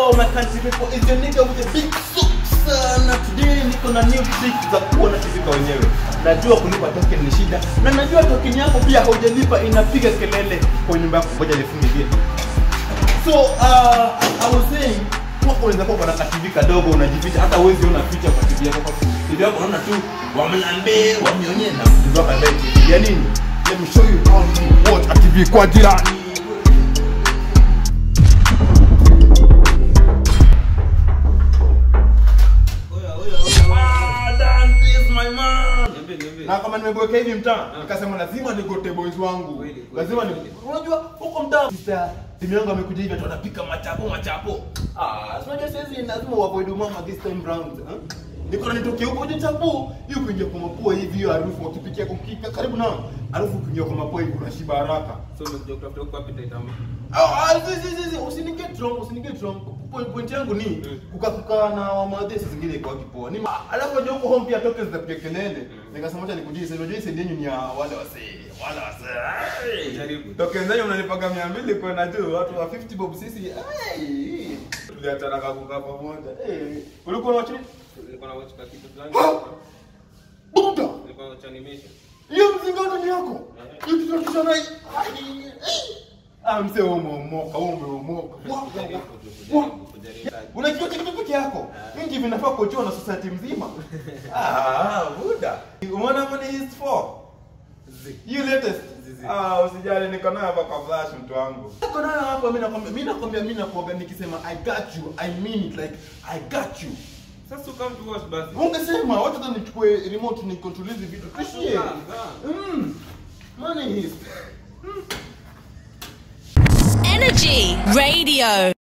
Yo, my country people, is the nigga with the big suits. Na today niko na new tricks za kuona TV kwa wenyewe. Najua kulipa token ni shida, na najua token yako pia haujalipa inapiga kelele kwa nyumba yako. Ngoja nifunge gate. So, uh, I was saying, kwako unaweza kuwa na TV kadogo unajificha, hata uwezi ona picha kwa TV yako. Kwa TV yako unaona tu wamlambe, wamnyonye na mtu wako ambaye TV ya nini? Let me show you how to watch a TV kwa jirani. Ah, Dante is my man. na kama nimeboeka hivi mtaa nikasema lazima nigote boys wangu Kweli, kweli, lazima ni kweli. unajua huko mtaa sister timu yangu amekuja hivi atu anapika machapo machapo ah si unajua sasa lazima uavoid mama this time round huh? niko na nitoke huko je chapo hiyo kuingia kwa mapua hivi hiyo harufu wakipikia kukika karibu na harufu kuingia kwa mapua hivi unashiba haraka So umekuja kutafuta huko appetite ama? Ah, ah, zi, zi, zi, zi, usiniget wrong, usiniget wrong. Point, point yangu ni Mm. kukaa kukaa na wamadhesi zingine kwa kipoa. Ni ma- alafu unajua huko home pia tokens za piga kelele. Nikasema acha nikujie sasa. Unajua hii yenyu ni ya wale wasee, wale wasee. Jaribu. Tokens zenyu unanipaga 200 kwenda juu, watu wa 50 bob sisi. Hey. Tuliachana kakukaa pamoja. Eh, ulikuwa unawatch nini? Nilikuwa na watch ka kitu fulani. Ha! Buda. Nilikuwa na watch animation. Hiyo mzingato ni yako. Hiyo kitu kisha na Ah, mse umeomoka, wewe umeomoka. Wa- wa- wa- Kujaribu, wa- kujaribu, kujaribu. unajua kitu peke yako mingi hivi nafaa kujua na society mzima ah buda umeona hapo ni his for you latest Zizi. ah usijali niko nayo hapa kwa flash mtu wangu niko nayo hapa mimi nakwambia mimi nakwambia mimi nakwambia nikisema i got you i mean it like i got you Sasa come to watch basi. ungesema wacha tu nichukue remote ni control hizi vitu tushie Kaa, kaa. mm money is Energy Radio.